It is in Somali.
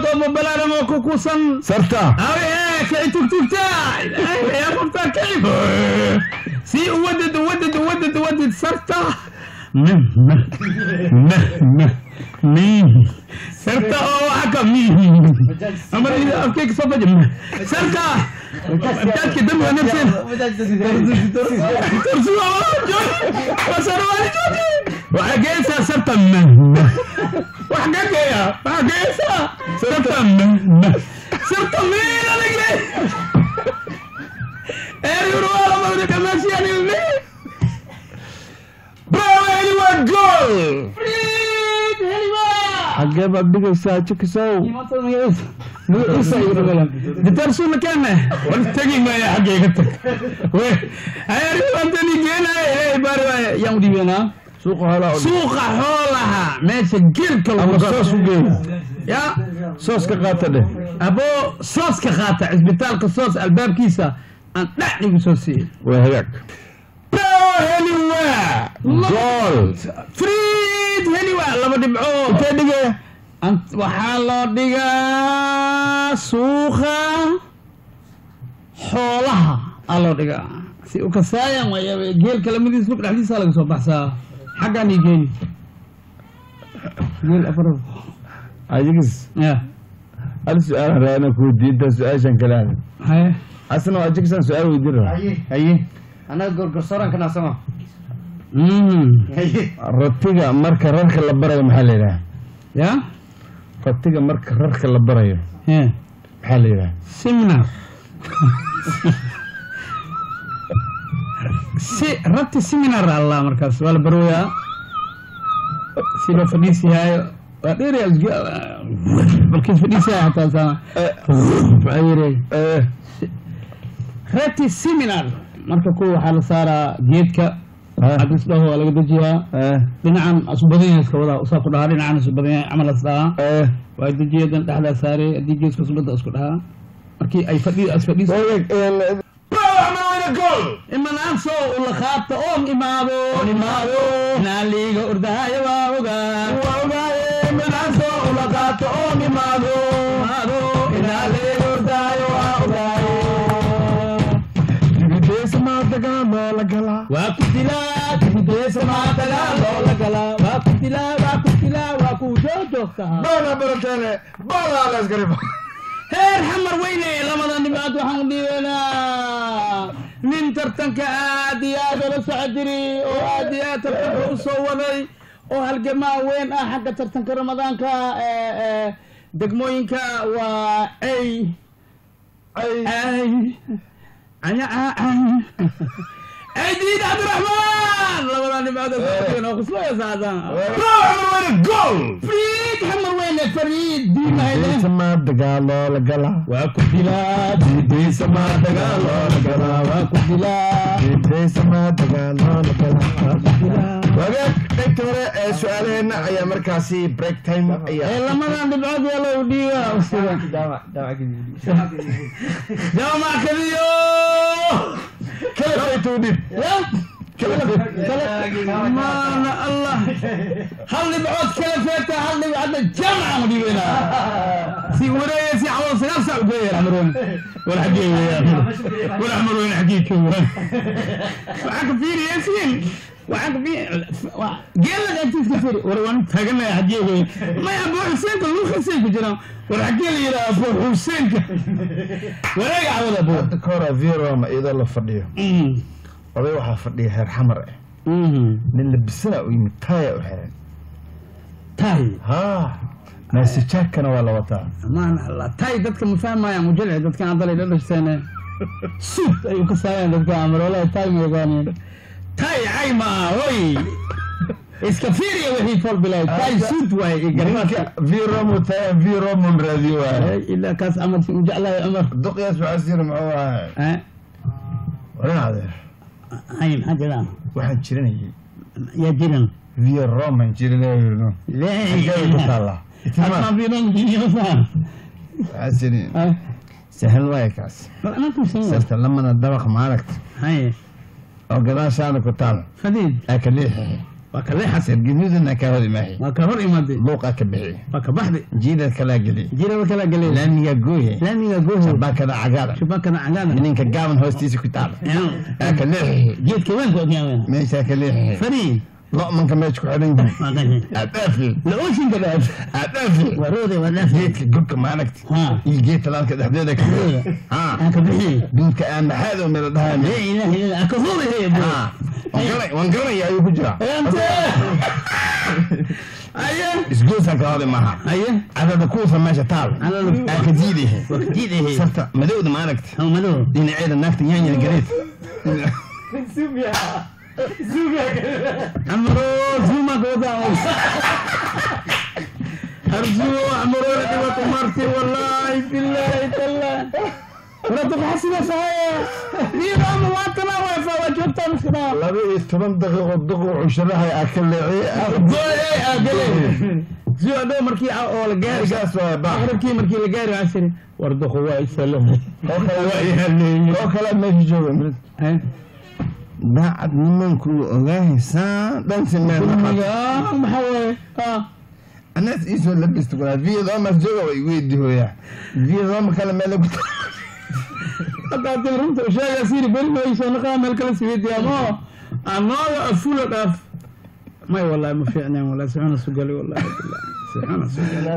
dobo balaaramo ku kusan sarta awe kici tugtugta yaa qoftaa kicib si uwadid uwadid uwadid uwadid sarta meh meh meh meh meh sarta oo waxa ka meh amar afkayga soo baji meh sarta dadka dambiga nafseen tursuwa wasarwaali jooji waxa geesaa sarta meh meh wax ka geeya waxa geesaa sarta meh meh sarta meh alige eriyuruwala mawda kamaasiyani meh braweli waa gool Fried, heliwa xagee baad dhigaysaa jikisow gitar suna keene war tegi maya xaggeyga tag we ayaribantani geenaye bari waay yaan udhiibeenaa suuqa hoolaa u dhig. suuqa xoolaha meesha geelka ama lagu soos u geey ya soos ka qaata dheh abo sooska qaata cisbitaalka soos albaabkiisa aan dhacdigu soo siiyey waa hagaag braweli waa gool friid heliwa laba dhibcood intee dhigaya Ant- waxaa loo dhigaa suuqa xoolaha aa loo dhigaa si u kasaayan waaya geelka lamadiis lug dhexdiisa laga soo baxsaa xaggaan ii geeni geel afar ajigis ya hal su-aalan raana ku diinta su-aashan kale hada haye asna waa jikisan su-aal weydiin rabaa haye anaga gorgorsoran kana sama Mm. ratiga marka rarka la barayo maxaa la yidhaha ya ratiga marka rarka la barayo He. maxaa la yidhaha seminar si rabti seminar allah markaas waa la barooyaa si loo fadhiisiyaayo waa dheeraya balkiis fadhiisaya xataa saa waxaa yiri Eh, rabti seminar marka kuwa waxaa la saaraa geedka Ah. cadis dhaho waa laga dejiyaa eh, dhinacan asu badan yahay iska wadaa usaa ku dhahaa dhinacan asu badan yahay camal as dhahaa eh. waa dejiyadan dhexdaa saarey haddii geeska subadda isku dhahaa markii ay fadhi as fadhiis Wadag, een, Brawley wayna gool imanaaso ula qaabta oon imaado imaado naaliga ordahaya waa ogaa waa ogaaye midaaso ula qaato oo nimaado imaado inaaliga ordaayo waa ogaaye dibideesa maa dagaaloo la galaa waa ku dilaa dibideesa maataga loola galaa waa ku dilaa waa ku dilaa waa ku joojoogtaa doona barateene baalaa la iskariba heer xamar weyne labada dhibaad waxaan u dhiibanaa nin tartanka aad iyo aad ula soco jiri oo aad iyo aad tartanka u soo waday oo halgamaa weyn ah xagga tartanka ramadaanka ee, ee, degmooyinka waa ay ay anya ay aydiid cabdiraxmaan labada dhibaad oo kuslaya saadaan Brawley wayna gool fariid xamar weyne fariid diimahayde dibideesa maa dagaaloo la galaa waa ku dilaa dibideesa maa dagaaloo la galaa waa ku dilaa dibideesa maa dagaaloo la galaa wagaag qaybta hore ee su-aalaheenna ayaa markaasi break time ee ayaa lamadan dhibcood yaa loo dhiiba jaamac kadiyo kala faytuu dhib maana allah hal dhibcood kala feeta hal dhibcadna jaamaca ma dhiibeyna si wareeya si cawal sagaal saac ugeeya xamaroon wala xagee weeyaan wala xamaroon xagee joogaan waxaan ka fiiriyeysiin waxaan ka fiir geela agtiiska fiiri war waan taaganaya xagee wey maya abu xuseenka lugu xuseen ku jiraan war xagee la yidhaha abu xuseenka wareega cawada abu hadda ka hore viroma iyadoo la fadhiyo oday waxaa fadhiya heer xamar ah nin labisana u yimid taaya u xiran tay ha maasijaakana waa la wataa maana allah tay dadka ma fahmayaan mujalci dadkan adalay dhadhashteen suud ayuu ka saayaan dadka amaroolaha tay ma yaqaaneen tay cay ma aha hoy iska fiiriya wixii fol bilay tay suud waaye iyo garbaadka ninka viromu taaya viromum raadiyo waaya ilaa kaas camar si u jeclahay cumar duqyaas waxaa siri muxuu ahaa Eh, waran adeer hay maxaa jiraan waxaan jiranayay yaa jiran viroman jiranayno xageeda ku taallaa itimaa leeyahay waxaa siri sahal waaya kaas sarta lamada dabaq maaragta hay oo gadaashaana ku taal fadiid aa ka leexi waa ka leexatay sargaduudana ka hor imaahay waa ka hor imaaday luuqaa ka bixi waa ka baxday jiidad kalaa geli jiraba kala galay laamigaa gooye laamiga gooho baakada cagaara shubakana cagaada mininka gaaban hoostiisa ku taala aa ka leexi geedka weynka ogyaaween meeshaa ka leexi fariin lo'manka meesha ku xidhan yihiin waa qashay aadhaafi la ooshinka dhaaf aadhaafi waa rooday waa dhaaf geedka gurka maaragti ha iyo geed talaalka dhexdeeda ka ha aan ka bixiyey duudka aan maxaad oo meel dhahaa لا اله الا الله كفوبي هي بو ha waan garanaya ayuu ku jiraa انت ايه isgoosaan ka hodi maaha ايه cadada kuusa meesha taal على لو aa ka diidahe وكتيد هي sarta madowda maaragti هو ملو dhinaceeda naagta yaanyada gareed عمرو زوما قوضا ارجو عمرو لك وطمرتي والله بالله تلا ولا تبحثي صحيح دي رام واطلع ويفا وجبت مسكنا laba iyo toban daqiiqo duqu cushurahay aa ka leeciye بوي اقلي زو دو مركي او الجاري gaas waa baax aqrabkii markii la gaari cashiri warduqu waa isalahay oo kale oo kale meesha jooga mid daacad nimanku ogaahaysaa dhan simeen maxaa waaye anaas iisoo labista kulaa vietnamas jooga way weydihooyaa vietnam kale meel ku hadda hadii runta u sheega siri beri mayso naqaa meel kala siweydiyaa mo anooga afula dhaaf may wallahi ma fiicneen wallahi sixuna sugali wallahi billahi sixuna sugali